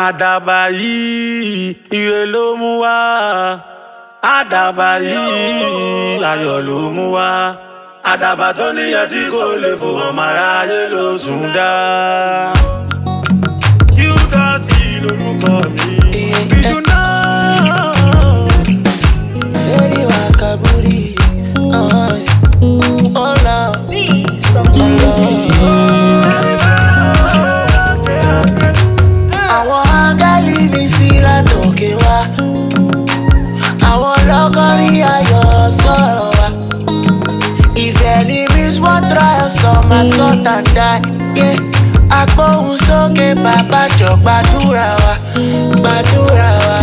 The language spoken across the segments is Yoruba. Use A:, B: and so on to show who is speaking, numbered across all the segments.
A: àdàbà yìí ire ló mú wá àdàbà yìí ayọ̀ ló mú wá àdàbà tó níyẹn tí kò lè fò ọmọ aráyé ló sùn dá. Qdotty lorúkọ mi bíjú náà.
B: Lady Wakaburi, oh, oh Lord,
C: Beats from
B: oh
C: the
B: Lord. Àwọn áńgẹ́lì mi sí látòkè wá. Àwọn lọ́kọ́rí ayọ̀ sọ̀rọ̀ wá. Ìfẹ́ ni Miss One Trial sọ máa sọ tàǹdà. Agbóhùn sókè bàbá jọ gbàdúrà wa, gbàdúrà wa.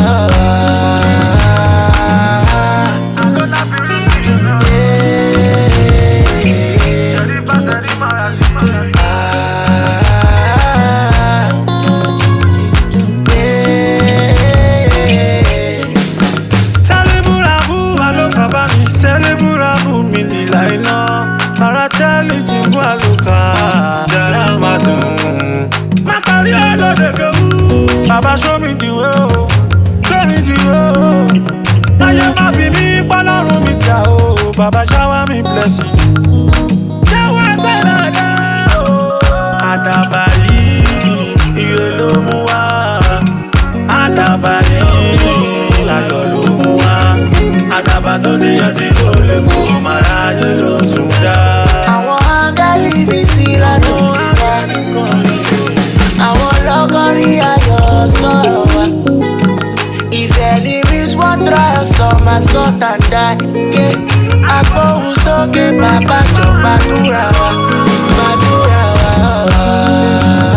A: Sẹ́lẹ̀bùràbù àlùkàbá mi, sẹ́lẹ̀bùràbù mi nìlà iná. Ara tẹ́lẹ̀ jìbú àlùkà, jẹ́rẹ́ máa dùn. Má parí ọlọ́dẹ kẹ́wù. Bàbá show me the way o, show me the way o. Táyé má bí mi pọ́lọ́run mi jà o, bàbá shower me blessing. Jẹ́wọ́ ẹgbẹ́ dada o. Àdàbà yìí, ire ló mú wá. Àdàbà yìí, ayọ̀ ló mú wá. Àdàbà tó níyàn tí kò lè fò ọmọ aráyé ló sùn dá.
B: Àwọn áńgẹ́lì mi sí látòkè wá. Àwọn lọ́kọ́rí ayọ̀ sọ̀rọ̀ wá. Ìfẹ́ ni Miss One Trial sọ máa sọ tàǹdà. Agbóhùn sókè bàbá jọ gbàdúrà wa, gbàdúrà wa.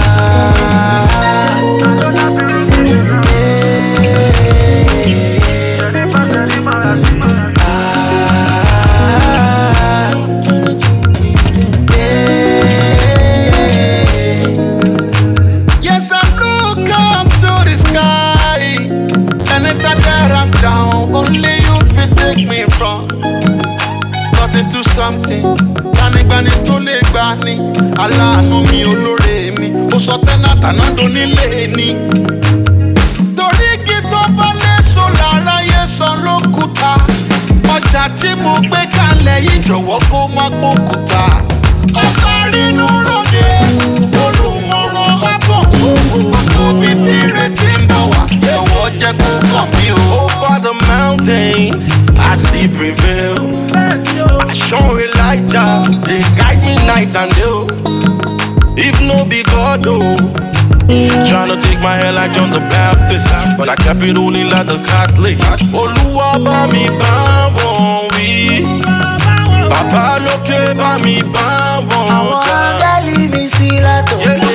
D: Yes, I look up to the sky. Anytime that I'm down, only you fit take me from. Got into something. Gbanigbani tó lè gbà ní. Aláàánú mi olóore mi. Ó sọ tẹ́nà tànádó nílé ni. Torí igi tó bá léso lára yé san lókùúta. Ọjà tí mo gbé kalẹ̀ yìí jọ̀wọ́ kó má gbókùúta. Ọba rínú ròde, olùmọ̀ràn àbọ̀. Àkóbí tí retí ń bọ̀ wá, ẹ̀wọ̀ jẹ́ kó kàn mí o. Over the mountain, I still prevail. I show Elijah, they guide me night and day. oh. If no be God, oh. Tryna take my hair like John the Baptist, but I kept it only like the Catholic. Olúwa bá mi bá wọn wí, bàbá lókè bá mi bá wọn
B: Àwọn
D: jà.
B: áńgẹ́lì mi sí látòkè
D: Yeah,